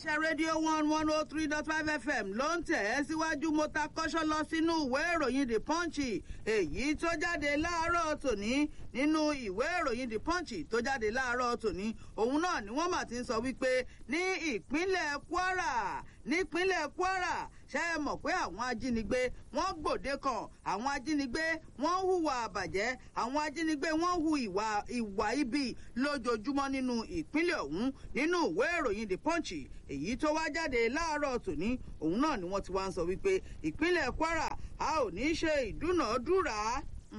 iléeṣẹ́ rédíò one one oh three dot five fm ló ń tẹ̀ ẹ́ síwájú mo ta kọ́ṣọ́ lọ sínú ìwé ìròyìn the punch èyí tó jáde láàárọ̀ tòní nínú ìwé ìròyìn the punch tó jáde láàárọ̀ tòní òun náà ni wọ́n mà ti ń sọ wípé ní ìpínlẹ̀ kwara nípínlẹ̀ kwara ṣe é mọ̀ pé àwọn ajínigbé wọ́n gbòde kan àwọn ajínigbé wọ́n hùwà àbàjẹ́ àwọn ajínigbé wọ́n hu ìwà ìwà ibi lójoojúmọ́ nínú ìpínlẹ̀ ọ̀hún nínú ìwé ìròyìn the punch èyí tó wá jáde láàárọ̀ tòní òun náà ni wọ́n ti wá ń sọ wípé ìpínlẹ̀ kwara a ò ní ṣe ìdúnàádúrà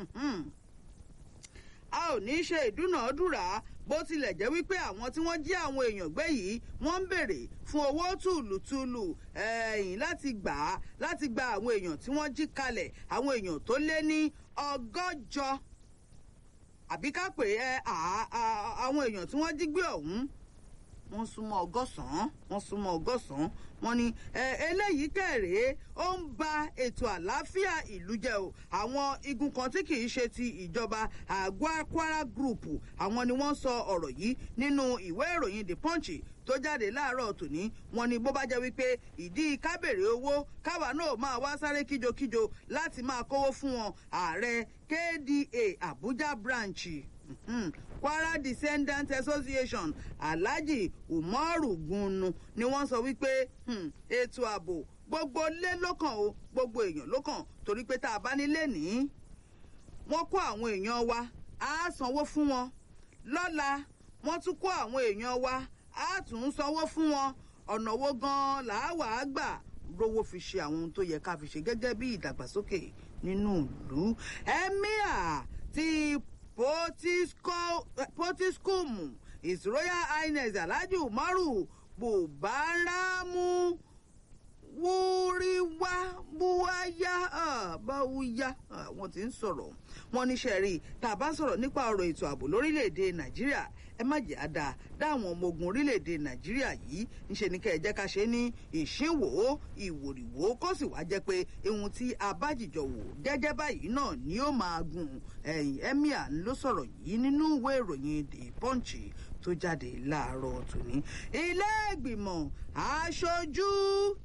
a ò ní ṣe ìdúnàádúrà bó tilẹ̀ jẹ́ wípé àwọn tí wọ́n jí àwọn èèyàn gbé yìí wọ́n ń béèrè fún owó tùlùtùlù ẹ̀yìn láti gbà á láti gba àwọn èèyàn tí wọ́n jí kalẹ̀ àwọn èèyàn tó lé ní ọgọ́jọ àbí ká pè é àwọn èèyàn tí wọ́n jí gbé ọ̀hún wọ́n súnmọ́ ọgọ́sàn-án wọ́n súnmọ́ ọgọ́sàn-án wọ́n ní eléyìí kẹrèé ó ń ba ètò àlàáfíà ìlú jẹ o àwọn igun kan tí kì í ṣe ti ìjọba àgọ́ kwara group àwọn ni wọ́n sọ ọ̀rọ̀ yìí nínú ìwé ìròyìn the punch tó jáde láàárọ̀ tòní wọn ni bó bá jẹ́ wípé ìdí kábèrè owó káwa náà máa wá sáré kíjokíjo láti máa kówó fún wọn ààrẹ kda abuja branch mm-hmm. kwara descendant association alhaji umaru gunnu ni wọ́n sọ wípé ètò ààbò gbogbo lé lókàn o gbogbo èèyàn lókàn torí pé tá a bá nílé ní wọ́n kó àwọn èèyàn wa á sanwó fún wọn lọ́la wọ́n tún kó àwọn èèyàn wa á tún sanwó fún wọn ọ̀nà wo gan-an làá á gbà rówó fi ṣe àwọn ohun tó yẹ ká fi ṣe gẹ́gẹ́ bí ìdàgbàsókè nínú ìlú emir ti potiskum his royal highness alhaji umaru bubaramu wúríwá búwáyá báwúyá wọn ti ń sọ̀rọ̀ wọn níṣẹ́ rí tá a bá sọ̀rọ̀ nípa ọ̀rọ̀ ètò ààbò lórílẹ̀‐èdè nàìjíríà ẹ má jẹ́ àdá dáwọn ọmọ ogun orílẹ̀‐èdè nàìjíríà yìí ńṣe ni kẹ́ ẹ jẹ́ ká ṣe ní ìṣínwó ìwòrìwó kó sì wá jẹ́ pé ohun tí a bá jìjọ wò gẹ́gẹ́ báyìí náà ni ó máa gùn ẹ̀yìn emir ló sọ̀rọ̀ yìí nínú ìwé ìròyìn the punch tó jáde láàárọ̀ tòní ilé ìgbìmọ̀ aṣojú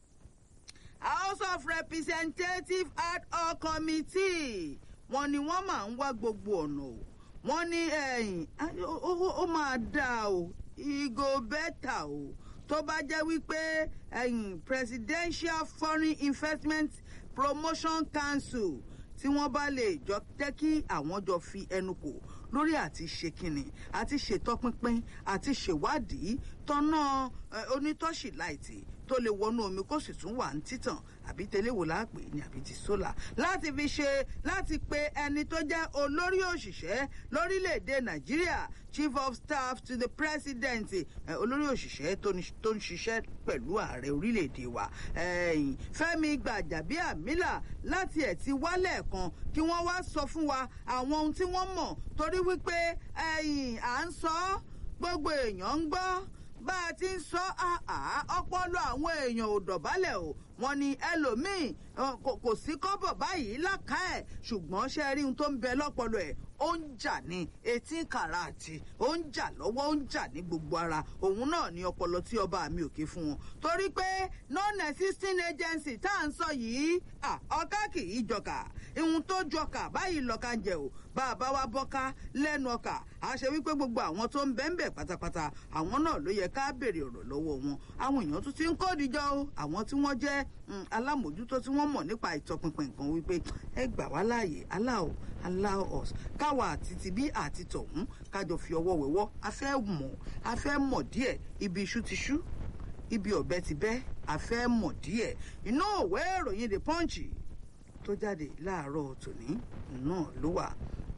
house of representatives ad hoc committee wọn ni wọn máa ń wá gbogbo ọ̀nà o wọn ní ẹ̀yìn ó máa dáa o ìgò bẹ́tà o tó bá jẹ́ wípé ẹ̀yìn presidential foreign investment promotion council tí wọ́n bá lè jọ jẹ́ kí àwọn jọ fi ẹnu kò lórí àti ṣe kínni àti ṣètọpinpin àti ṣèwádìí tọ́nà onítọ́ṣì láìtì tó lè wọnú omi kó sì tún wà ní títàn àbí tẹléwò láàpè ní àbí ti sólà láti fi ṣe láti pe ẹni tó jẹ́ olórí òṣìṣẹ́ lórílẹ̀‐èdè nàìjíríà chief of staff to the president olórí òṣìṣẹ́ tó ń ṣiṣẹ́ pẹ̀lú ààrẹ orílẹ̀‐èdè wa fẹ́mi gbàjàbíàmílà láti ẹ̀ ti wálẹ̀ kan kí wọ́n wá sọ fún wa àwọn ohun tí wọ́n mọ̀ torí wípé à ń sọ gbogbo èèyàn ń gbọ́ bá a ti ń sọ ọpọlọ àwọn èèyàn ò dọ̀bálẹ̀ o wọn ni ẹlòmíín kò sí kọ́bọ̀ báyìí láká ẹ̀ ṣùgbọ́n ṣe rí ohun tó ń bẹ lọ́pọlọ ẹ̀ ó ń jà ní etí kàràtì ó ń jà lọ́wọ́ ó ń jà ní gbogbo ara òun náà ní ọpọlọ tí ọba mi ò ké fún wọn torí pé non-existing agency tá à ń sọ yìí ọ̀ká kì í jọkà ihun tó jọkà báyìí lọ́ka ń jẹ o bá a bá wa bọ́ká lẹ́nu ọkà a ṣe wípé gbogbo àwọn tó ń bẹ́ ń bẹ̀ pátápátá àwọn náà ló yẹ ká béèrè ọ̀rọ̀ lọ́wọ́ wọn àwọn èèyàn tún ti ń kódìjọ́ o àwọn tí wọ́n jẹ́ alámòjútó tí wọ́n mọ̀ nípa ìtọpinpin nǹkan wípé ẹ gbà wá láàyè allow allow us káwa àti tibí àti tọ̀hún kájọ fi ọwọ́ wẹ̀wọ́ a fẹ́ mọ̀ a fẹ́ mọ̀ díẹ̀ ibi iṣu ti ṣú ibi ọ̀bẹ ti bẹ́ a fẹ́ mọ̀ díẹ̀ inú òwe ìròyìn the punch tó jáde láàárọ̀ tòní náà ló wà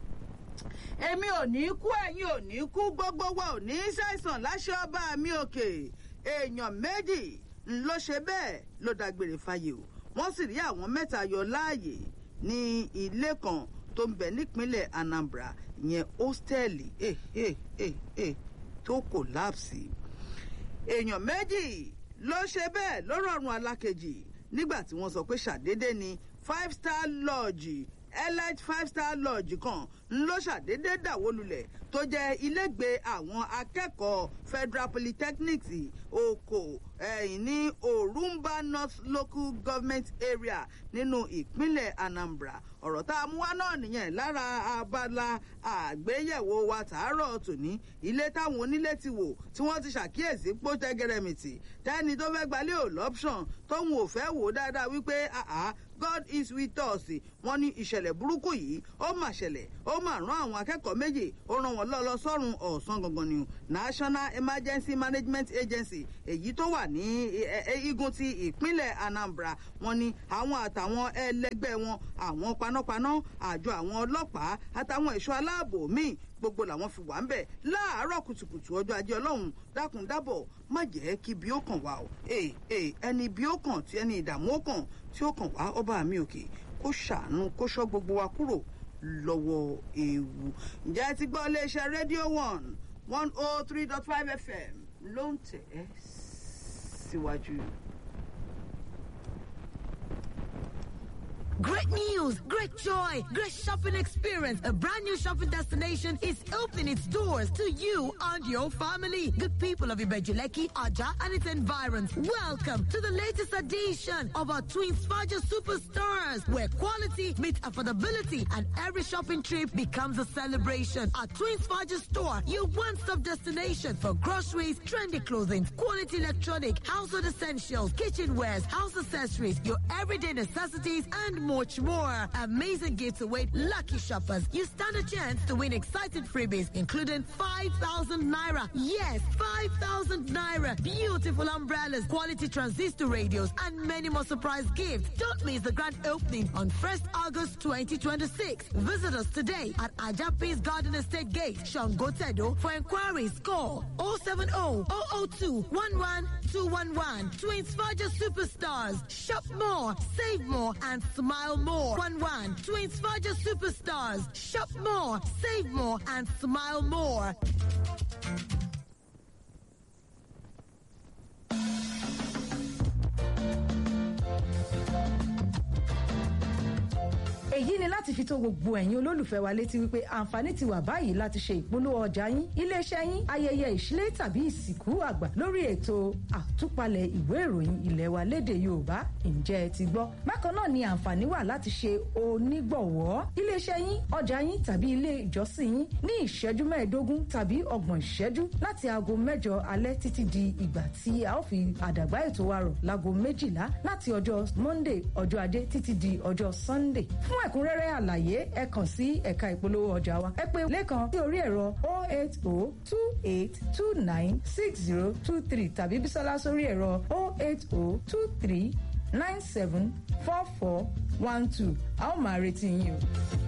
èmi ò ní kú ẹ̀yin ò ní kú gbogbo wa ò ní ṣàìsàn láṣẹ ọba mi òkè èèyàn méjì ló ṣe bẹ́ẹ̀ ló dágbére fáyé o wọ́n sì rí àwọn mẹ́ta yọ láàyè ní ilé kan tó ń bẹ nípínlẹ̀ anambra ìyẹn hóstẹ́ẹ̀lì eh, eh, eh, eh, tó kòlápsì èèyàn méjì ló ṣe bẹ́ẹ̀ ló rọrùn alákejì nígbà tí wọ́n sọ pé ṣàdédé ni five star lodge elite five star lodge kan ńlọ ṣàdédé dàwó lulẹ̀ tó jẹ́ ilégbèé àwọn akẹ́kọ̀ọ́ federal polytechnic oko ẹ̀yìn ní orumba north local government area nínú ìpínlẹ̀ anambra ọ̀rọ̀ tá a mú wá náà nìyẹn lára abala àgbéyẹ̀wò wa tàárọ̀ tòní ilé táwọn onílé ti wò tí wọ́n ti ṣàkíyèsí pósẹ́ gẹrẹmìtì tẹ́ni tó fẹ́ gbalẹ̀ ò lọ́pṣọ̀n tóun ò fẹ́ wò dáadáa wípé àá god is with us wọ́n ní ìṣẹ̀lẹ̀ burúkú yìí ó mà ṣẹlẹ̀ ó mà rán àwọn akẹ́kọ̀ọ́ méjì ó rán wọn lọ́lọ́ sọ́run ọ̀sán gangan ni national emergency management agency èyí tó wà ní igun ti ìpínlẹ̀ anambra wọ́n ní àwọn àtàwọn ẹlẹgbẹ́ wọn àwọn panápaná àjọ àwọn ọlọ́pàá àtàwọn ẹ̀ṣọ́ aláàbò míì gbogbo làwọn fi wà ń bẹ̀ láàárọ̀ kùtùkùtù ọjọ́ ajé ọlọ́run dákun dábọ̀ má jẹ́ kí bí ó kàn wá o ẹni bí ó kàn tí ẹni ìdààmú ó kàn tí ó kàn wá ọba mi òkè kó ṣàánú kó ṣọ́ gbogbo wa kúrò lọ́wọ́ ewu ǹjẹ́ ẹ ti gbọ́ iléeṣẹ́ rédíò one one oh three dot five fm ló ń tẹ̀ ẹ́ síwájú. Great news, great joy, great shopping experience. A brand new shopping destination is opening its doors to you and your family. Good people of Ibejuleki, Aja, and its environs. Welcome to the latest edition of our Twins Faja Superstars, where quality meets affordability and every shopping trip becomes a celebration. Our Twins Faja store, your one-stop destination for groceries, trendy clothing, quality electronic, household essentials, kitchenwares, house accessories, your everyday necessities, and much more. Amazing gifts await lucky shoppers. You stand a chance to win exciting freebies, including 5,000 naira. Yes, 5,000 naira. Beautiful umbrellas, quality transistor radios, and many more surprise gifts. Don't miss the grand opening on 1st August 2026. Visit us today at Ajapis Garden Estate Gate, Shangotedo. For inquiries, call 070 002 11211. Twins Faja Superstars. Shop more, save more, and smile more. 1 1. Twins Faja Superstars. Shop more, save more, and smile more. èyí ni láti fi tó gbogbo ẹ̀yin olólùfẹ́ wa létí wípé àǹfààní ti wà báyìí láti ṣe ìpolówó ọjà yín iléeṣẹ́ yín ayẹyẹ ìṣílẹ̀ tàbí ìsìnkú àgbà lórí ètò àtúpalẹ̀ ìwé ìròyìn ilẹ̀ wa léde yorùbá ǹjẹ́ ẹ ti gbọ́ bákan náà ni àǹfààní wà láti ṣe onígbọ̀wọ́ iléeṣẹ́ yín ọjà yín tàbí ilé ìjọsìn yín ní ìṣẹ́jú mẹ́ẹ̀ẹ́dógún tàbí ọgbọ̀n ìṣẹ́jú láti aago mẹ́jọ alẹ́ títí di ìgbà tí a ó fi àdàgbà ètò wa rọ̀ láago méjìlá láti ọjọ́ monday ọjọ́ ajé títí di ọjọ́ sunday fún ẹ̀kúnrẹ́rẹ́ àlàyé ẹ kàn sí ẹ̀ka ìpolówó ọjà wa ẹ pè lẹ́kan sí orí ẹ̀rọ 08028296023 tàbí bísọ́lá sórí ẹ̀rọ 08023974412 a ó máa retí yín o.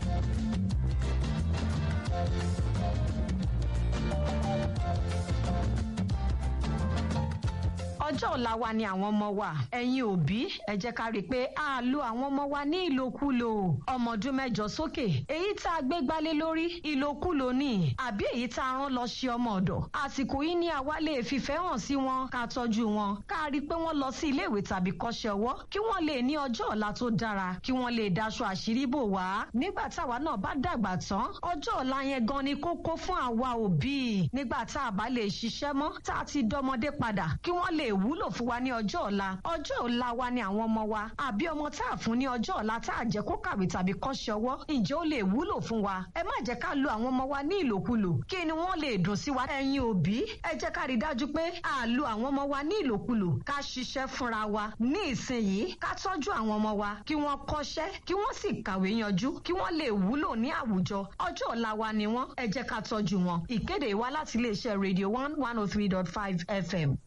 ọjọ́ ọ̀la wa ni àwọn ọmọ wa ẹ̀yin òbí ẹ jẹ́ ká rí i pé a lo àwọn ọmọ wa ní ìlòkulò ọmọ ọdún mẹ́jọ sókè èyí tá a gbé gbálé lórí ìlòkulò ni àbí èyí tá a rán lọ ṣe ọmọ ọ̀dọ̀ àsìkò yìí ni àwa lè fìfẹ́ hàn sí wọn ká tọ́jú wọn ká rí i pé wọ́n lọ sí iléèwé tàbí kọ́ṣẹ́ ọwọ́ kí wọ́n lè ní ọjọ́ ọ̀la tó dára kí wọ́n lè daṣọ àṣírí bò wá nígbà táwa náà bá dàgbà tán ọjọ́ ọ̀la yẹn gan ni kókó fún àwa òbí nígbà tá a bá lè ṣiṣẹ́ mọ́ tá a ti dọmọdé padà kí wọ́n lè wúlò fún wa ní ọjọ́ ọ̀la ọjọ́ ọ̀la wa ni àwọn ọmọ wa àbí ọmọ tá a fún ní ọjọ́ ọ̀la tá a jẹ́ kó kàwé tàbí kọ́ṣẹ́ ọwọ́ ǹjẹ́ ó lè wúlò fún wa ẹ má jẹ́ ká lo àwọn ọmọ wa ní ìlòkulò kí ni wọ́n lè dùn sí wa ẹ̀yin òbí ẹ jẹ́ ká rí dájú pé a lo àwọn ọmọ wa ní ìlòkulò ká ṣiṣẹ́ fúnra wa ní ìsinyìí ká tọ́jú àwọn ọmọ wa kí wọ́n kọ́ṣẹ́ kí wọ́n sì kàwé yanjú kí wọ́n lè wúlò ní àwùjọ ọjọ́ ọ̀la wa ni wọ́n ẹ jẹ́ ká tọ́jú wọn ìkéde wa láti iléeṣẹ́ radio one one oh three dot five fm.